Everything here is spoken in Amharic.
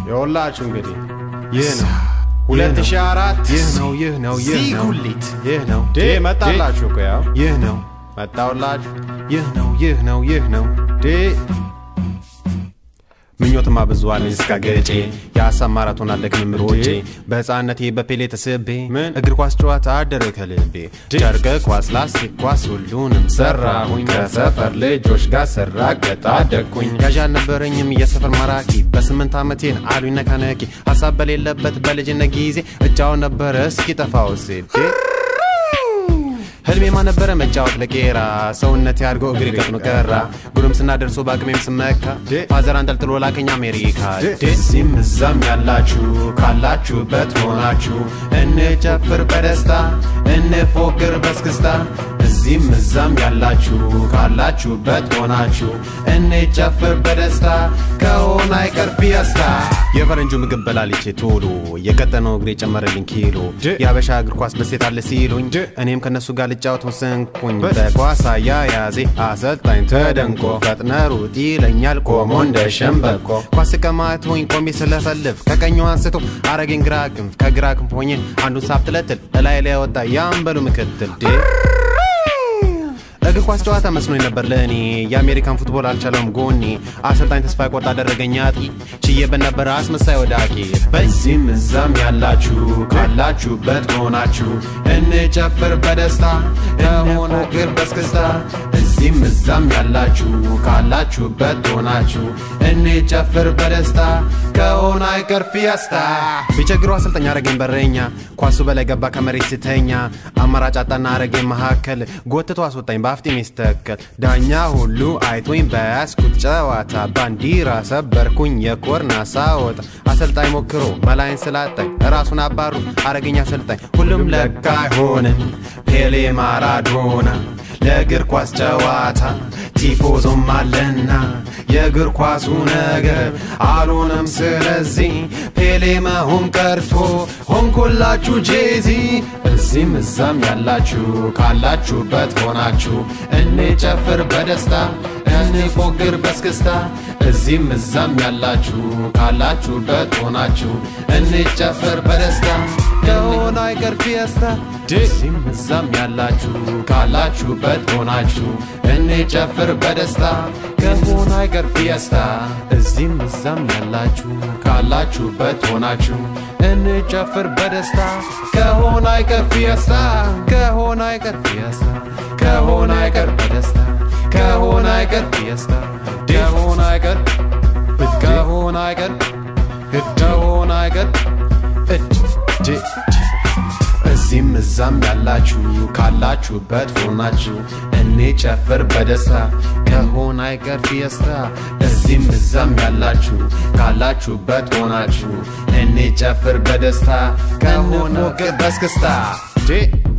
የወላችሁ እንግዲህ ይህ ነው 2004 ይህ ነው ይህ ነው ይህ ዚህ ነው ጉሊት ይህ ነው ዴ መጣላችሁ እኮ ያው ይህ ነው መጣውላችሁ ይህ ነው ይህ ነው ይህ ነው ዴ ምኞትማ ብዙ አለኝ እስከ ገጬ የሀሳብ ማራቶን አለክም ሮጬ በህፃነቴ በፔሌ ተስቤ ምን? እግር ኳስ ጨዋታ አደረ ከልቤ ጨርቅ ኳስ ላስቲክ ኳስ ሁሉንም ሰራሁኝ ከሰፈር ልጆች ጋር ስራገጥ አደግኩኝ ያዥ አልነበረኝም የሰፈር ማራኪ በስምንት ዓመቴን አሉኝ ነካነኪ ሀሳብ በሌለበት በልጅነት ጊዜ እጫው ነበረ እስኪ ጠፋው ሲል ህልሜማ ነበረ መጫወት ለቄራ ሰውነት ያድጎ እግሬ ቀጥኖ ቀራ ጉርምስና ደርሶ በአቅሜም ስመካ ፋዘር አንጠልጥሎ ላከኝ አሜሪካ እዚህም እዛም ያላችሁ ካላችሁበት ሆናችሁ እንጨፍር በደስታ እንፎክር በስክስታ እዚህም እዛም ያላችሁ ካላችሁበት ሆናችሁ እንጨፍር በደስታ ከሆነ አይቀር ፊየስታ የፈረንጁ ምግብ በላልቼ ቶሎ የቀጠነው እግሬ ጨመረልኝ ኪሎ የአበሻ እግር ኳስ በሴት አለ ሲሉኝ እኔም ከነሱ ጋር ልጫወት ወሰንኩኝ በኳስ አያያዜ አሰልጣኝ ተደንቆ ፈጥነ ሩጥ ይለኛል ቆሞ እንደ ሸምበቆ ኳስ ቀማቶኝ ቆሜ ስለፈልፍ ከቀኙ አንስቶ አረገኝ ግራ ክንፍ ከግራ ክንፍ ሆኜ አንዱን ሳብትለትል እላይ ላይ ወጣ ያንበሉ ምክትል ዴ እግር ኳስ ጨዋታ መስሎኝ ነበር ለእኔ የአሜሪካን ፉትቦል አልቻለውም ጎኔ አሰልጣኝ ተስፋ ቆርጥ አደረገኝ አጥቂ ችዬበት ነበረ አስመሳይ ወዳቂ በዚህም እዛም ያላችሁ ካላችሁበት ሆናችሁ እንጨፍር በደስታ ከሆነ ግር በስክስታ እዚህም እዛም ያላችሁ ካላችሁበት ሆናችሁ እንጨፍር በደስታ ከሆነ አይቀር ፊየስታ ቢቸግረው አሰልጣኝ አረገኝ በረኛ ኳሱ በላይ ገባ ከመሬት ስተኛ አማራጭ አጣና አረገኝ መካከል ጎትቶ አስወጣኝ በአፍጢም ይስተከል ዳኛ ሁሉ አይቶኝ በያዝኩት ጨዋታ ባንዲራ ሰበርኩኝ የኮርና ሳወጣ አሰልጣኝ ሞክሮ መላይን ስላጣኝ ራሱን አባሩ አረገኝ አሰልጣኝ ሁሉም ለካ አይሆንም ፔሌ ማራዶና ለእግር ኳስ ጨዋታ ቲፎዞም አለና የእግር ኳሱ ነገር አልሆነም። ስለዚህ ፔሌ መሆን ቀርቶ ሆንኩላችሁ ጄዚ። እዚህም እዛም ያላችሁ ካላችሁበት ሆናችሁ እንጨፍር በደስታ እንፎግር በስክስታ። እዚህም እዛም ያላችሁ ካላችሁበት ሆናችሁ እንጨፍር በደስታ ከሆነ አይቀር ፊየስታ። እዚህም እዛም ያላችሁ ካላችሁበት ሆናችሁ እንጨፍር በደስታ ከሆነ አይቀር ፊየስታ። እዚህም እዛም ያላችሁ ካላችሁበት ሆናችሁ እንጨፍር በደስታ ከሆነ አይቀር ፊየስታ ከሆነ አይቀር ፊየስታ ከሆነ አይቀር በደስታ ከሆነ አይቀር ፊየስታ ከሆነ አይቀር ከሆነ አይቀር ከሆነ አይቀር እጅ እዚህም እዛም ያላችሁ ካላችሁበት ሆናችሁ እንጨፍር በደስታ ከሆነ አይቀር ፊየስታ። እዚህም እዛም ያላችሁ ካላችሁበት ሆናችሁ እንጨፍር በደስታ ከሆነ በስክስታ